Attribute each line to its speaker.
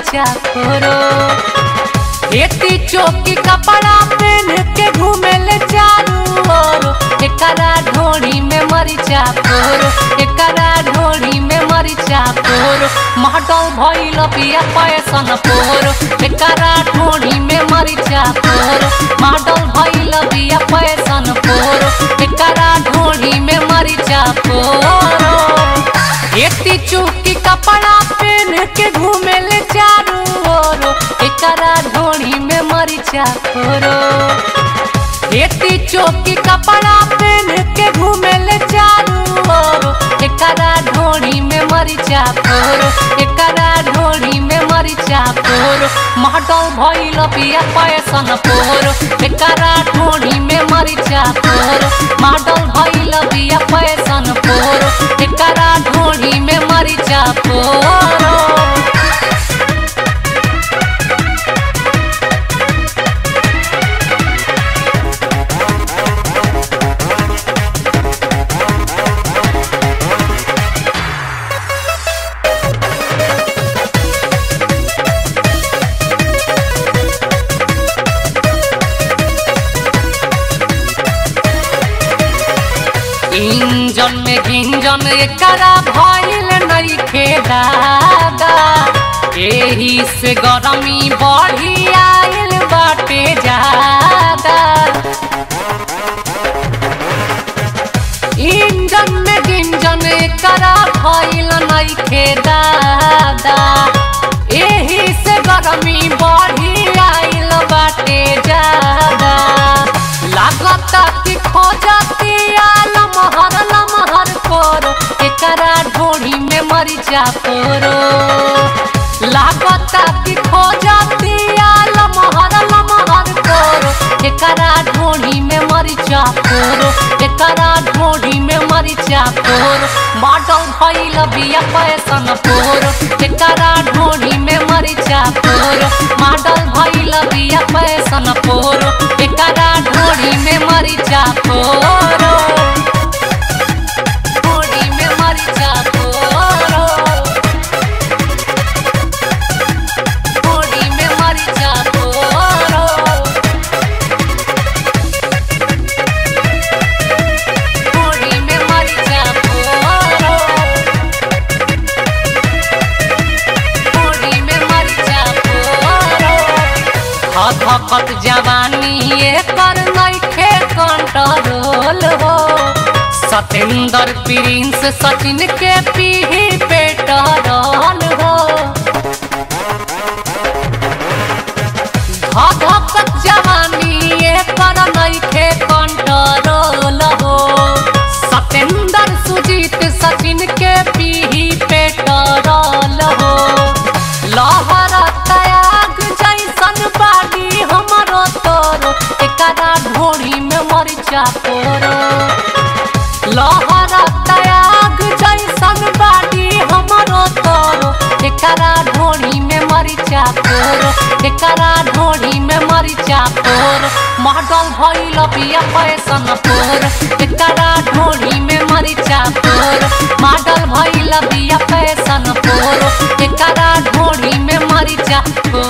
Speaker 1: मरिचा फोरो खेती चौकी कपड़ा पहन के घूमे ले चारू ओर एकरा ढोड़ी में मरिचा फोरो एकरा ढोड़ी में मरिचा फोरो महटल भइल पिया पैसन फोरो एकरा ढोड़ी में मरिचा फोरो महटल भइल पिया पैसन फोरो एकरा ढोड़ी में मरिचा फोरो एती चुकी कपड़ा पहन के घूमे ले चारू ओर एकरा ढोड़ी में मरिचा फोरो एती चौकी कपड़ा पहन के घूमे ले चारू ओर एकरा ढोड़ी में मरिचा फोरो एकरा ढोड़ी में मरिचा फोरो महटल भइल पिया पैसन फोरो एकरा ढोड़ी में मरिचा फोरो महटल भइल पिया पैसन फोरो एकरा ढोड़ी में मरिचा फोरो इंजन में गिंजन एकरा भइल नइखे दादा एही से गरमी बढ़ी आइल बाटे जादा इंजन में गिंजन एकरा भइल नइखे दादा एही से गरमी बढ़ी आइल बाटे जादा लागता कि खोजती लमहर लमहर कोरो एकरा ढोड़ी में मरिचा पोरो लागता कि खोजती लमहर लमहर कोरो एकरा ढोड़ी में मरिचा पोरो एकरा ढोड़ी में मरिचा पोरो मॉडल भइल बिया पैसन पोरो एकरा ढोड़ी में मरिचा पोरो मॉडल भइल बिया पैसन पोरो एकरा ढोड़ी में मरिचा पोरो ढोड़ी में मरिचा पोरो ढोड़ी में मरिचा पोरो ढोड़ी में मरिचा पोरो ढोड़ी में मरिचा पोरो हथकत जवानी एकर नइखे कंट्रोल हो सतेंद्र प्रिंस सचिन के पीढ़ी पेटरल हो हथकत जवानी एकर नइखे कंट्रोल हो सतेंद्र सुजीत सचिन के पीढ़ी पेटरल हो लहर त्याग जैसन बाड़ी हमरो तोरो एकरा ढोड़ी में मरिचा पोरो लहर त्याग जैसन बाड़ी हमरो तोरो एकरा ढोड़ी में मरिचा पोरो एकरा ढोड़ी में मरिचा पोरो मॉडल भइल पिया पैसन पोरो एकरा ढोड़ी में मरिचा पोरो मॉडल भइल पिया पैसन पोरो एकरा ढोड़ी में मरिचा पोरो